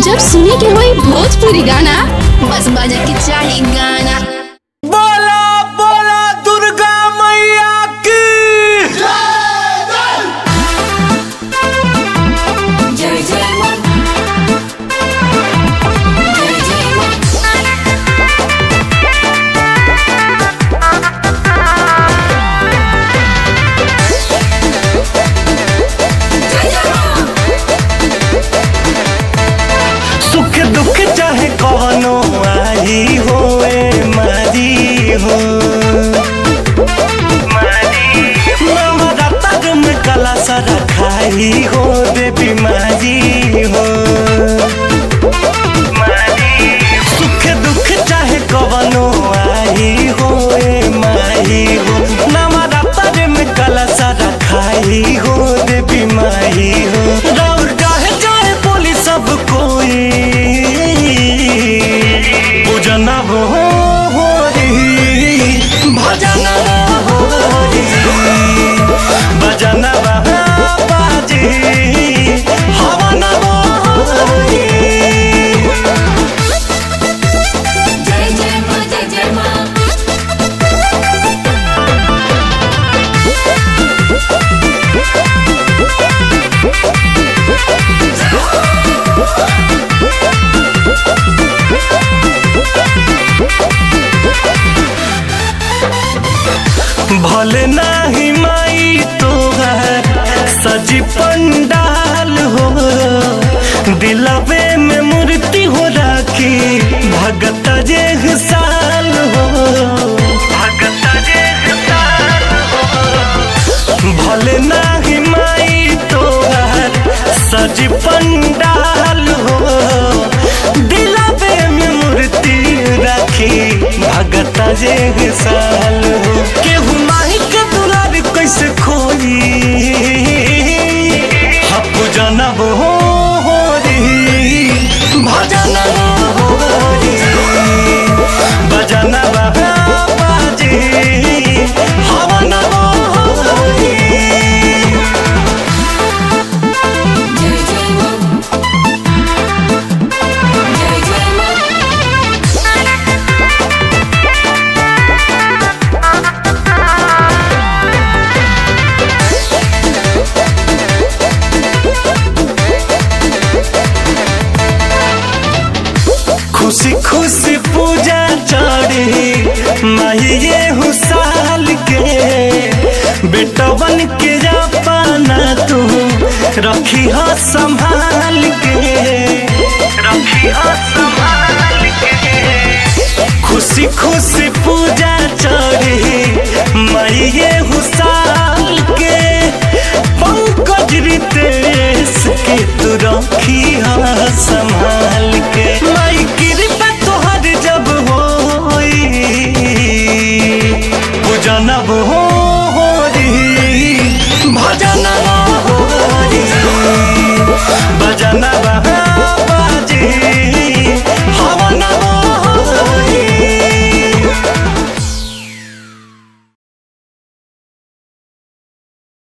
जब सुने के होई भोजपुरी गाना बस बजे के चाही गाना बोला बोला दुर्गा मैया की जय जय मां जय जय मां जय जय मां सुख दुख चाहे कवनो आई होए मारी हो नवरात्र में कला सारा खाई हो देवी मारी हो सुख दुख चाहे कवनो आई होए मारी हो नवरात्र में कला सारा खाई हो देवी मारी हो राउर चाहे चाहे बोली सब कोई पूजन हो हो री भजन हो री भजन बाजी हवन हो री जय जय मां जय जय मां भले नाही माई तोहर सजी पंडाल हो दिलवे में मूर्ति हो राखी भगत जे साल हो भगत जे साल हो भले नाही माई तोहर सजी पंडाल हो दिलवे में मूर्ति राखी भगत जे साल हो केहू माही के दुलार कैसे खोई हप जनब हो हो री भजन हो री भजन बाजी हवन हो री जय जय मां जय जय मां खुशी खुशी पूजा चढ़ी माहिए हुसाल के बेटवन के जापाना तू रखी हो संभाल के रखी हो संभाल के खुशी खुशी पूजा चढ़ी माहिए हुसाल के पंकज रितेश के तू रखी हो संभाल के माई कृपा तोहर जब होई पूजनब हो